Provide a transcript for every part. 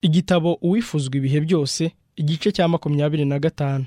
igitabo uwifuzwa ibihe byose igice cya makumyabiri na gatanu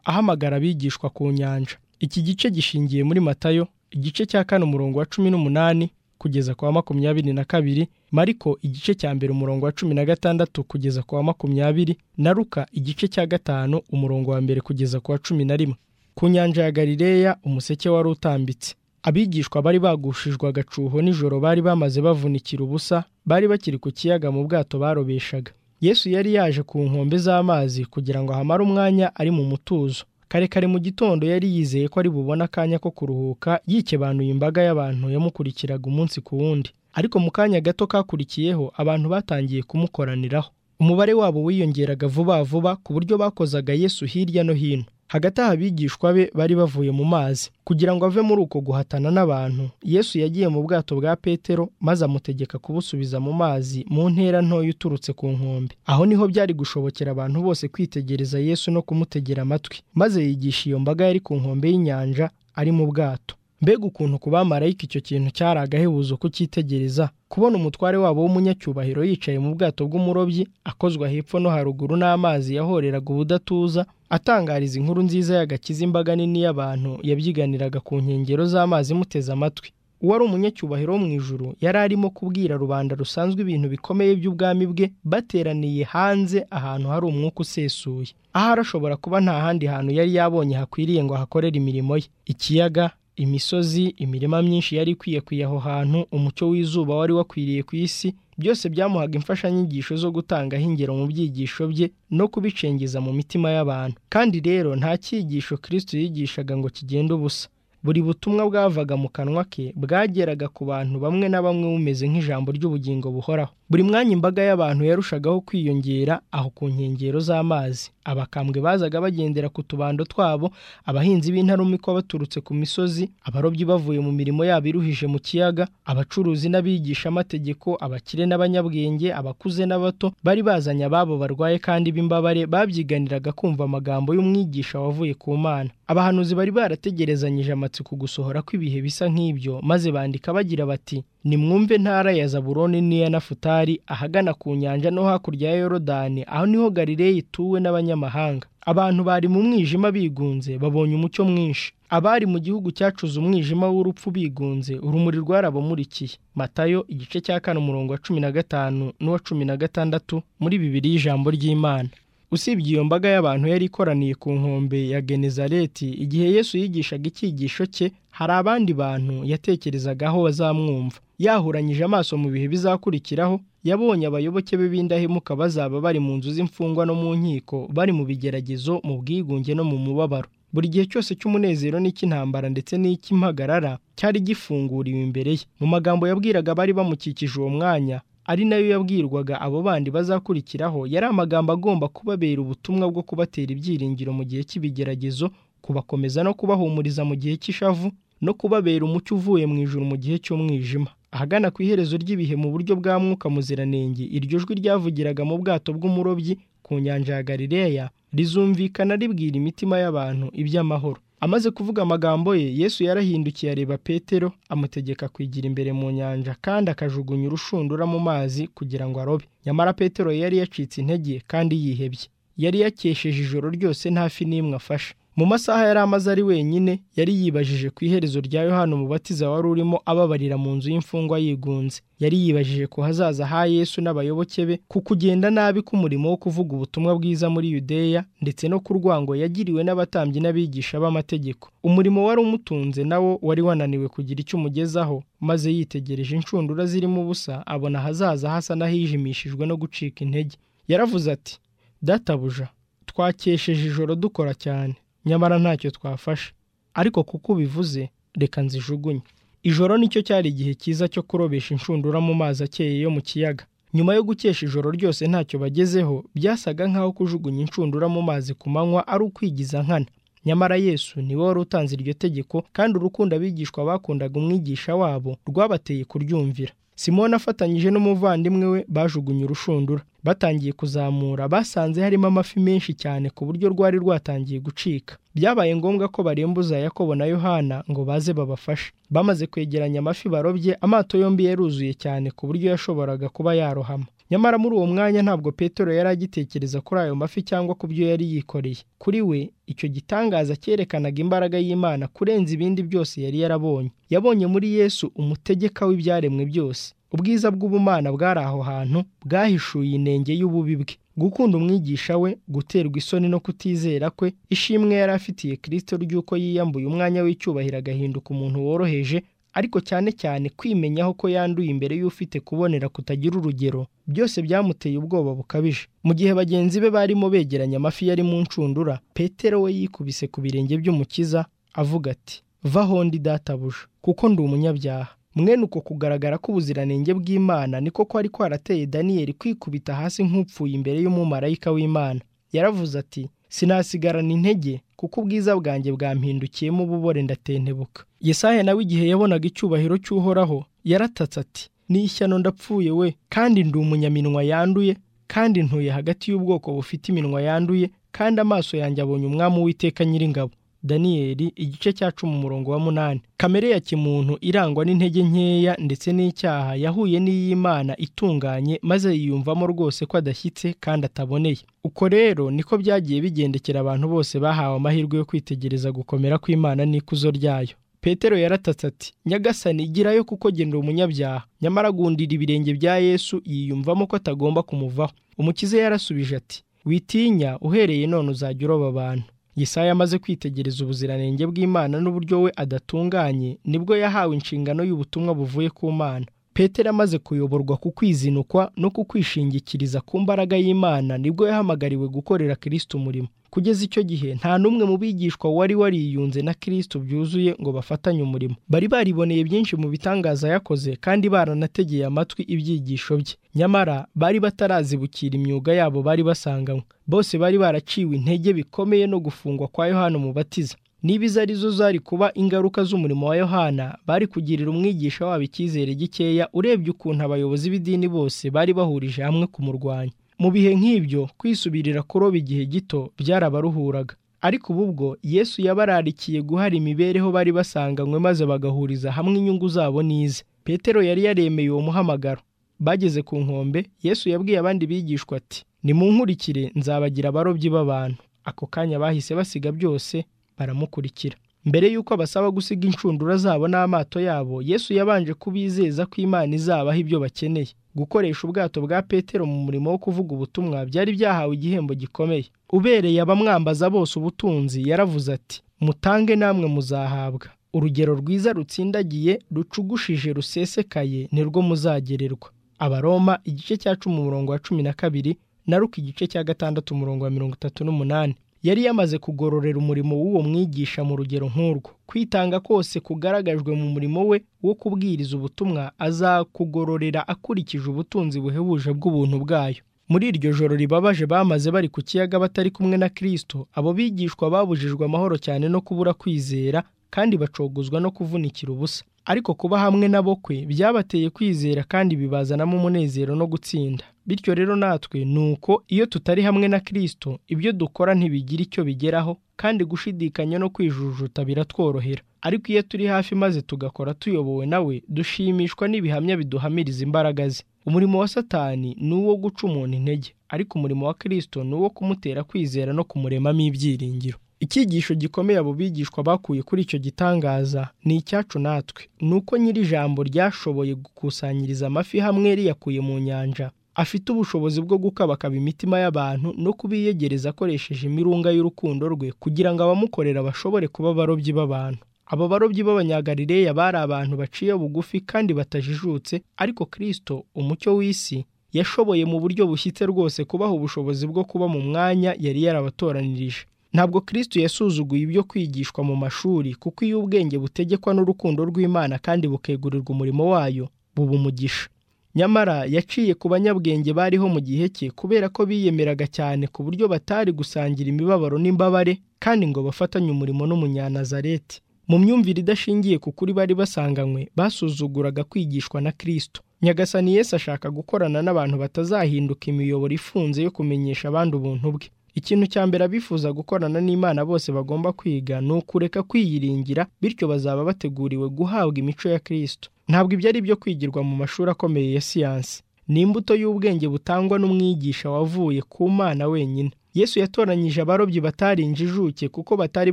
ahamagara abigishwa ku nyanja iki gice gishingiye muri matayo igice cya kane umurongo wa cumi n'umunani kugeza ku wa makumyabiri na kabiri mariko igice cya mbere umurongo wa cumi na gatandatu kugeza ku wa makumyabiri na ruka igice cya gatanu umurongo wa mbere kugeza ku wa cumi na rimwe ku nyanja ya galileya umuseke wari utambitse abigishwa bari bagushijwe agacuho nijoro bari bamaze bavunikira ubusa bari bakiri ku kiyaga mu bwato barobeshaga yesu yari yaje ku nkombe z'amazi kugira ngo ahamare umwanya ari mu mutuzo kare kare mu gitondo yari yizeye ko ari bubone akanya ko kuruhuka yikebanuye imbaga y'abantu yamukurikiraga umunsi ku wundi ariko mu kanya gato kakurikiyeho abantu batangiye kumukoraniraho umubare wabo wiyongeraga vuba vuba ku buryo bakozaga yesu hirya no hino hagati aha abigishwa be bari bavuye mu mazi kugira ngo ave muri uko guhatana n'abantu yesu yagiye mu bwato bwa petero maze amutegeka kubusubiza mu mazi mu ntera ntoya uturutse ku nkombe aho niho byari gushobokera abantu bose kwitegereza yesu no kumutegera amatwi maze yigisha iyo mbaga yari ku nkombe y'inyanja ari mu bwato mbega ukuntu ku bamarayika icyo kintu cyari agahebuzo kucyitegereza kubona umutware wabo w'umunyacyubahiro yicaye mu bwato bw'umurobyi akozwa hepfo no haruguru n'amazi yahoreraga ubudatuza atangariza inkuru nziza y'agakiza imbaga nini y'abantu yabyiganiraga ku nkengero z'amazi muteze amatwi uwari umunyacyubahiro wo mu ijuru yari arimo kubwira rubanda rusanzwe ibintu bikomeye by'ubwami bwe bateraniye hanze ahantu hari umwuka usesuye ahari ashobora kuba nta handi hantu yari yabonye hakwiriye ngo ahakorere imirimo ye ikiyaga imisozi imirima myinshi yari ikwiye kwiye aho hantu umucyo w'izuba wari wakwiriye ku isi byose byamuhaga imfashanyigisho zo gutangaho ingero mu byigisho bye no kubicengeza mu mitima y'abantu kandi rero nta cyigisho kirisito yigishaga ngo kigende ubusa buri butumwa bwavaga mu kanwa ke bwageraga ku bantu bamwe na bamwe bumeze nk'ijambo ry'ubugingo buhoraho buri mwanya imbaga y'abantu yarushagaho kwiyongera aho ku nkengero z'amazi abakambwe bazaga bagendera ku tubando twabo abahinzi b'intarumikwa baturutse ku misozi abarobyi bavuye mu mirimo yabo iruhije mu kiyaga abacuruzi n'abigishamategeko abakire n'abanyabwenge abakuze n'abato bari bazanye ababo barwaye kandi b'imbabare babyiganiraga kumva amagambo y'umwigisha wavuye ku mana abahanuzi bari barategerezanyije amatsiko gusohora kw'ibihe bisa nk'ibyo maze bandika bagira bati nimwumve ntara ya zaburoni n'iya nafutari ahagana ku nyanja no hakurya ya yorodani aho niho galileya ituwe n'abanyamahanga abantu bari mu mwijima bigunze babonye umucyo mwinshi abari mu gihugu cyacuze umwijima w'urupfu bigunze urumuri rwarabamurikiye matayo igice cya kane umurongo wa cumi na gatanu n'uwa cumi na gatandatu muri bibiri y'ijambo ry'imana usibye iyo mbaga y'abantu yari ikoraniye ku nkombe ya genezareti igihe yesu yigishaga icyigisho cye hari abandi bantu yatekerezagaho bazamwumva yahuranyije amaso mu bihe bizakurikiraho yabonye abayoboke be b'indahemuka bazaba bari mu nzu z'imfungwa no mu nkiko bari mu bigeragezo mu bwigunge no mu mubabaro buri gihe cyose cy'umunezero n'icy'intambara ndetse n'icy'impagarara cyari gifunguriwe imbere ye mu magambo yabwiraga abari bamukikije uwo mwanya ari nayo yabwirwaga abo bandi bazakurikiraho yari amagambo agomba kubabera ubutumwa bwo kubatera ibyiringiro mu gihe cy'ibigeragezo kubakomeza no kubahumuriza mu gihe cy'ishavu no kubabera umucyo uvuye mu ijuru mu gihe cy'umwijima ahagana ku iherezo ry'ibihe mu buryo bwa mwuka muziranenge iryo jwi ryavugiraga mu bwato bw'umurobyi ku nyanja ya galileya rizumvikana ribwira imitima y'abantu iby'amahoro amaze kuvuga amagambo ye yesu yarahindukiye areba petero amutegeka kwigira imbere mu nyanja kandi akajugunya urushundura mu mazi kugira ngo arobe nyamara petero yari yacitse intege kandi yihebye yari yakesheje ijoro ryose ntafi n'imwe afashe mu masaha yari amaze ari wenyine yari yibajije ku iherezo rya yohana umubatiza wari urimo ababarira mu nzu y'imfungwa yigunze yari yibajije ku hazaza ha yesu n'abayoboke be ku kugenda nabi k'umurimo wo kuvuga ubutumwa bwiza muri yudeya ndetse no ku rwango yagiriwe n'abatambyi n'abigisha b'amategeko umurimo wari umutunze nawo wari wananiwe kugira icyo umugezaho maze yitegereje inshundura zirimo ubusa abona ahazaza hasa n'ahijimishijwe no gucika intege yaravuze ati databuja twakesheje ijoro dukora cyane nyamara ntacyo twafashe ariko kuko ubivuze reka nzijugunye ijoro nicyo cyari igihe cyiza cyo kurobesha inshundura mu mazi akeye yo mu kiyaga nyuma yo gukesha ijoro ryose ntacyo bagezeho byasaga nk'aho kujugunya inshundura mu mazi ku manywa ari ukwigiza nkana nyamara yesu niwe wari utanze iryo tegeko kandi urukundo abigishwa bakundaga umwigisha wabo rwabateye kuryumvira simoni afatanyije n'umuvandimwe we bajugunye urushundura batangiye kuzamura basanze harimo amafi menshi cyane ku buryo rwari rwatangiye gucika byabaye ngombwa ko barembuza yakobo na yohana ngo baze babafashe bamaze kwegeranya amafi barobye amato yombi yaruzuye cyane ku buryo yashoboraga kuba yarohama nyamara muri uwo mwanya ntabwo petero yari agitekereza kuri ayo mafi cyangwa ku byo yari yikoreye kuri we icyo gitangaza cyerekanaga imbaraga y'imana kurenza ibindi byose yari yarabonye yabonye muri yesu umutegeka w'ibyaremwe byose ubwiza bw'ubumana bwari aho hantu bwahishuye inenge y'ububi bwe gukunda umwigisha we guterwa isoni no kutizera kwe ishimwe yari afitiye kirisito ry'uko yiyambuye umwanya w'icyubahiro agahinduka umuntu woroheje ariko cyane cyane kwimenyaho ko yanduye imbere y'ufite kubonera kutagira urugero byose byamuteye ubwoba bukabije mu gihe bagenzi be barimo begeranya amafi yari mu ncundura petero we yikubise ku birenge by'umukiza avuga ati vaho ndi databuja kuko ndi umunyabyaha mwene uko kugaragara k'ubuziranenge bw'imana niko kwari kwarateye daniyeli kwikubita hasi nk'upfuye imbere y'umumarayika w'imana yaravuze ati sinasigarana intege kuko ubwiza bwanjye bwampindukiyemo ububore ndatentebuka yesahe nawe igihe yabonaga icyubahiro cy'uhoraho yaratatse ati ni ishyano ndapfuye we kandi ndi umunyaminwa yanduye kandi ntuye hagati y'ubwoko bufite iminwa yanduye kandi amaso yanjye abonye umwami w'iteka nyir'ingabo daniyeli igice cya cumi umurongo wa munani kamere ya kimuntu irangwa n'intege nkeya ndetse n'icyaha yahuye n'iy'imana itunganye maze yiyumvamo rwose ko adashyitse kandi ataboneye uko rero niko byagiye bigendekera abantu bose bahawe amahirwe yo kwitegereza gukomera kw'imana n'ikuzo ryayo petero yaratatse ati nyagasani girayo kuko genda umunyabyaha nyamara agundira ibirenge bya yesu yiyumvamo ko atagomba kumuvaho umukize yarasubije ati witinya uhereye none uzajya uroba abantu Yesaya amaze kwitegereza ubuziranenge bw'imana n'uburyo we adatunganye nibwo yahawe inshingano y'ubutumwa buvuye ku mana petero amaze kuyoborwa ku kwizinukwa no ku kwishingikiriza ku mbaraga y'imana nibwo yahamagariwe gukorera kirisito umurimo kugeza icyo gihe nta n'umwe mu bigishwa wari wariyunze na kirisito byuzuye ngo bafatanye umurimo bari bariboneye byinshi mu bitangaza yakoze kandi baranategeye amatwi ibyigisho bye nyamara bari batarazibukira imyuga yabo bari basanganywe bose bari baraciwe intege bikomeye no gufungwa kwa yohana umubatiza niba izo ari zo zari kuba ingaruka z'umurimo wa yohana bari kugirira umwigisha wabo icyizere gikeya urebye ukuntu abayobozi b'idini bose bari bahurije hamwe kumurwanya mu bihe nk'ibyo kwisubirira kuroba igihe gito byarabaruhuraga ariko ubu bwo yesu yabararikiye guhara imibereho bari basanganywe maze bagahuriza hamwe inyungu zabo n'ize petero yari yaremeye uwo muhamagaro bageze ku nkombe yesu yabwiye abandi bigishwa ati nimunkurikire nzabagira abarobyi b'abantu ako kanya bahise basiga byose baramukurikira mbere y'uko abasaba gusiga inshundura zabo n'amato yabo yesu yabanje kubizeza ko imana izabaha ibyo bakeneye gukoresha ubwato bwa petero mu murimo wo kuvuga ubutumwa byari byahawe igihembo gikomeye ubereye abamwambaza bose ubutunzi yaravuze ati mutange namwe muzahabwa urugero rwiza rutsindagiye rucugushije rusesekaye nirwo muzagererwa abaroma igice cya cumi umurongo wa cumi na kabiri na ruko igice cya gatandatu umurongo wa mirongo itatu n'umunani yari yamaze kugororera umurimo w'uwo mwigisha mu rugero nk'urwo kwitanga kose kugaragajwe mu murimo we wo kubwiriza ubutumwa azakugororera akurikije ubutunzi buhebuje bw'ubuntu bwayo muri iryo joro ribabaje bamaze bari ku kiyaga batari kumwe na kirisito abo bigishwa babujijwe amahoro cyane no kubura kwizera kandi bacogozwa no kuvunikira ubusa ariko kuba hamwe nabo kwe byabateye kwizera kandi bibazanamo umunezero no gutsinda bityo rero natwe ni uko iyo tutari hamwe na kirisito ibyo dukora ntibigira icyo bigeraho kandi gushidikanya no kwijujuta biratworohera ariko iyo turi hafi maze tugakora tuyobowe nawe dushimishwa n'ibihamya biduhamiriza imbaraga ze umurimo wa satani ni uwo guca umuntu intege ariko umurimo wa kirisito ni uwo kumutera kwizera no kumuremamo ibyiringiro icyigisho gikomeye abo bigishwa bakuye kuri icyo gitangaza ni icyacu natwe ni uko nyiri ijambo ryashoboye gukusanyiriza amafi hamwe riyakuye mu nyanja afite ubushobozi bwo gukabakaba imitima y'abantu no kubiyegereza akoresheje imirunga y'urukundo rwe kugira ngo abamukorera bashobore kuba abarobyi b'abantu aba barobyi b'abanyagarireya bari abantu baciye bugufi kandi batajijutse ariko kirisito umucyo w'isi yashoboye mu buryo bushyitse rwose kubaha ubushobozi bwo kuba mu mwanya yari yarabatoranirije ntabwo kirisito yasuzuguye ibyo kwigishwa mu mashuri kuko iyo ubwenge butegekwa n'urukundo rw'imana kandi bukegurirwa umurimo wayo buba umugisha nyamara yaciye ku banyabwenge bariho mu gihe cye kubera ko biyemeraga cyane ku buryo batari gusangira imibabaro n'imbabare kandi ngo bafatanye umurimo n'umunyanazareti mu myumvire idashingiye ku kuri bari basanganywe basuzuguraga kwigishwa na kirisito nyagasani Yesu ashaka gukorana n'abantu batazahinduka imiyoboro ifunze yo kumenyesha abandi ubuntu bwe ikintu cya mbere abifuza gukorana n'imana bose bagomba kwiga ni ukureka kwiyiringira bityo bazaba bateguriwe guhabwa imico ya kirisito ntabwo ibyo ari byo kwigirwa mu mashuri akomeye ya siyansi ni imbuto y'ubwenge butangwa n'umwigisha wavuye ku mana wenyine yesu yatoranyije abarobyi batari injijuke kuko batari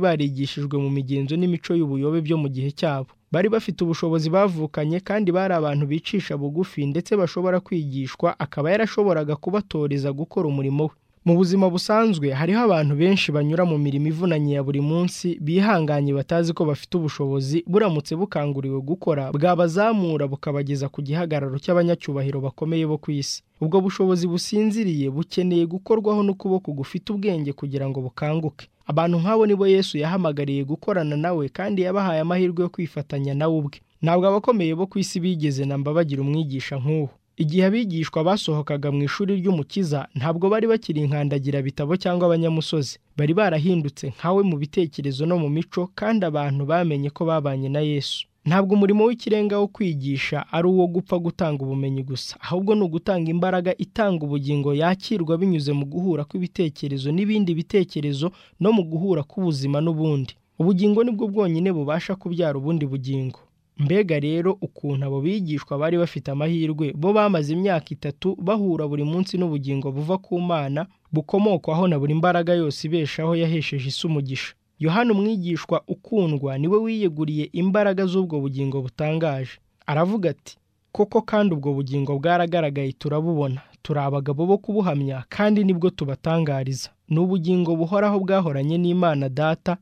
barigishijwe mu migenzo n'imico y'ubuyobe byo mu gihe cyabo bari bafite ubushobozi bavukanye kandi bari abantu bicisha bugufi ndetse bashobora kwigishwa akaba yarashoboraga kubatoreza gukora umurimo we mu buzima busanzwe hariho abantu benshi banyura mu mirimo ivunanye ya buri munsi bihanganye batazi ko bafite ubushobozi buramutse bukanguriwe gukora bwabazamura bukabageza ku gihagararo cy'abanyacyubahiro bakomeye bo ku isi ubwo bushobozi businziriye bukeneye gukorwaho n'ukuboko gufite ubwenge kugira ngo bukanguke abantu nk'abo nibo yesu yahamagariye gukorana nawe kandi yabahaye amahirwe yo kwifatanya nawe ubwe ntabwo abakomeye bo ku isi bigeze na mbabagira umwigisha nk'uwo igihe abigishwa basohokaga mu ishuri ry'umukiza ntabwo bari bakiri inkandagira bitabo cyangwa abanyamusozi bari barahindutse nkawe mu bitekerezo no mu mico kandi abantu bamenye ko babanye na yesu ntabwo umurimo w'ikirenga wo kwigisha ari uwo gupfa gutanga ubumenyi gusa ahubwo ni ugutanga imbaraga itanga ubugingo yakirwa binyuze mu guhura kw'ibitekerezo n'ibindi bitekerezo no mu guhura k'ubuzima n'ubundi ubugingo nibwo bwonyine bubasha kubyara ubundi bugingo mbega rero ukuntu abo bigishwa bari bafite amahirwe bo bamaze imyaka itatu bahura buri munsi n'ubugingo buva ku mana bukomokwaho na buri mbaraga yose ibeshaho yahesheje isi umugisha yohana umwigishwa ukundwa niwe wiyeguriye imbaraga z'ubwo bugingo butangaje aravuga ati koko kandi ubwo bugingo bwaragaragaye turabubona turi abagabo bo kubuhamya kandi nibwo tubatangariza ni ubugingo buhoraho bwahoranye n'imana data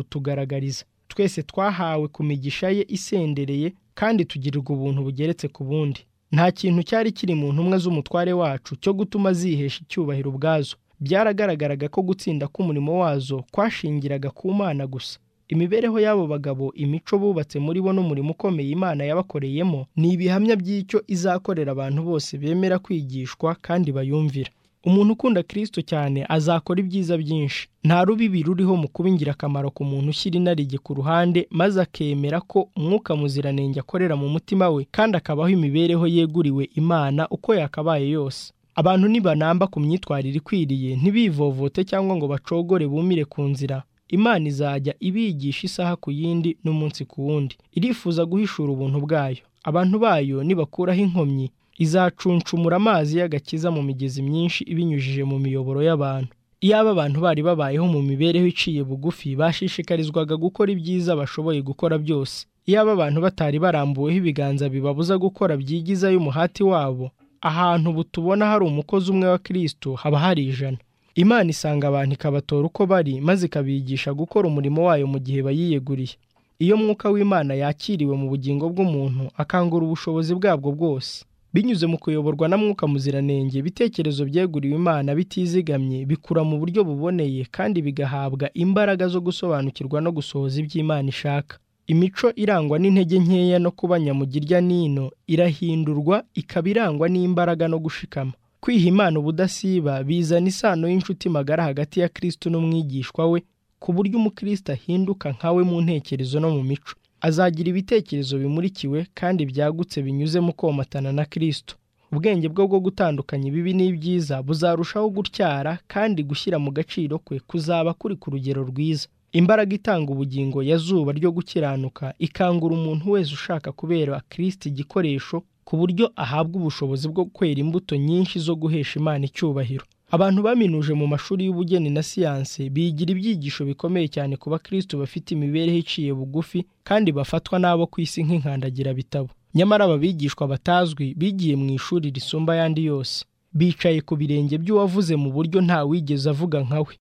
ikabutugaragariza twese twahawe ku migisha ye isendereye kandi tugirirwa ubuntu bugeretse ku bundi nta kintu cyari kiri mu ntumwa z'umutware wacu cyo gutuma zihesha icyubahiro ubwazo byaragaragaraga ko gutsinda k'umurimo wazo kwashingiraga ku mana gusa imibereho y'abo bagabo imico bubatse muri bo n'umurimo ukomeye imana yabakoreyemo ni ibihamya by'icyo izakorera abantu bose bemera kwigishwa kandi bayumvira umuntu ukunda kirisito cyane azakora ibyiza byinshi nta rubibi ruriho mu kuba ingirakamaro ku muntu ushyira inarijye ku ruhande maze akemera ko umwuka muziranenge akorera mu mutima we kandi akabaho imibereho yeguriwe imana uko yakabaye yose abantu nibanamba ku myitwarire ikwiriye ntibivovote cyangwa ngo bacogore bumire ku nzira imana izajya ibigisha isaha ku yindi n'umunsi ku wundi irifuza guhishura ubuntu bwayo abantu bayo nibakuraho inkomyi izacuncumura amazi y'agakiza mu migezi myinshi ibinyujije mu miyoboro y'abantu iyaba abantu bari babayeho mu mibereho iciye bugufi bashishikarizwaga gukora ibyiza bashoboye gukora byose iyaba abantu batari barambuweho ibiganza bibabuza gukora byigizayo umuhati wabo ahantu butubona hari umukozi umwe wa kirisito haba hari ijana imana isanga abantu ikabatora uko bari maze ikabigisha gukora umurimo wayo mu gihe bayiyeguriye iyo mwuka w'imana yakiriwe mu bugingo bw'umuntu akangura ubushobozi bwabwo bwose binyuze mu kuyoborwa na mwuka muziranenge ibitekerezo byeguriwe imana bitizigamye bikura mu buryo buboneye kandi bigahabwa imbaraga zo gusobanukirwa no gusohoza iby'imana ishaka imico irangwa n'intege nkeya no kuba nyamugirya n'ino irahindurwa ikaba irangwa n'imbaraga no gushikama kwiha imana ubudasiba bizana isano y'inshuti magara hagati ya kirisito n'umwigishwa we ku buryo umukristo ahinduka nkawe mu ntekerezo no mu mico azagira ibitekerezo bimurikiwe kandi byagutse binyuze mu komatana na kirisito ubwenge bwe bwo gutandukanya ibibi n'ibyiza buzarushaho gutyara kandi gushyira mu gaciro kwe kuzaba kuri ku rugero rwiza imbaraga itanga ubugingo ya zuba ryo gukiranuka ikangura umuntu wese ushaka kubera kirisito igikoresho ku buryo ahabwa ubushobozi bwo kwera imbuto nyinshi zo guhesha imana icyubahiro abantu baminuje mu mashuri y'ubugeni na siyanse bigira ibyigisho bikomeye cyane ku bakristo bafite imibereho iciye bugufi kandi bafatwa n'abo ku isi nk'inkandagirabitabo nyamara aba bigishwa batazwi bigiye mu ishuri risumba ayandi yose bicaye ku birenge by'uwavuze mu buryo nta wigeze avuga nka we